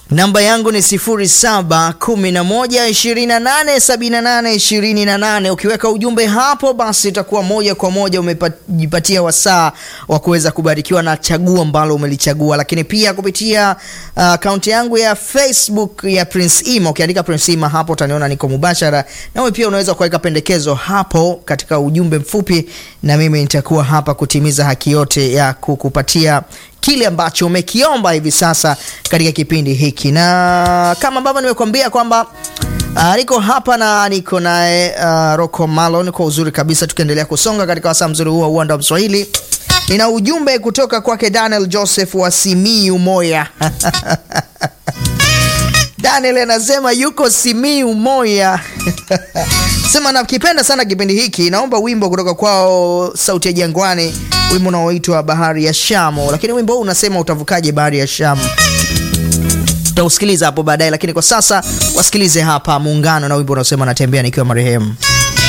Namba yangu ni 0711287828. Ukiweka ujumbe hapo, basi itakuwa moja kwa moja umejipatia wasaa wa kuweza kubarikiwa na chaguo ambalo umelichagua. Lakini pia kupitia akaunti uh, yangu ya Facebook ya Prince Ima, ukiandika Prince Ima hapo utaniona niko mubashara. Nawe pia unaweza kuweka pendekezo hapo katika ujumbe mfupi, na mimi nitakuwa hapa kutimiza haki yote ya kukupatia kile ambacho umekiomba hivi sasa katika kipindi hiki, na kama ambavyo nimekuambia kwamba uh, niko hapa na niko naye uh, Rocco Malon kwa uzuri kabisa, tukiendelea kusonga katika wasaa mzuri huu wa uwanda wa Mswahili. Nina ujumbe kutoka kwake Daniel Joseph wa Simiyu Moya Daniel anasema yuko Simiyu Moya sema nakipenda sana kipindi hiki, naomba wimbo kutoka kwao Sauti ya Jangwani, wimbo unaoitwa Bahari ya Shamu. Lakini wimbo huu unasema utavukaje bahari ya Shamu? Tutausikiliza hapo baadaye, lakini kwa sasa wasikilize hapa Muungano na wimbo unaosema natembea nikiwa marehemu.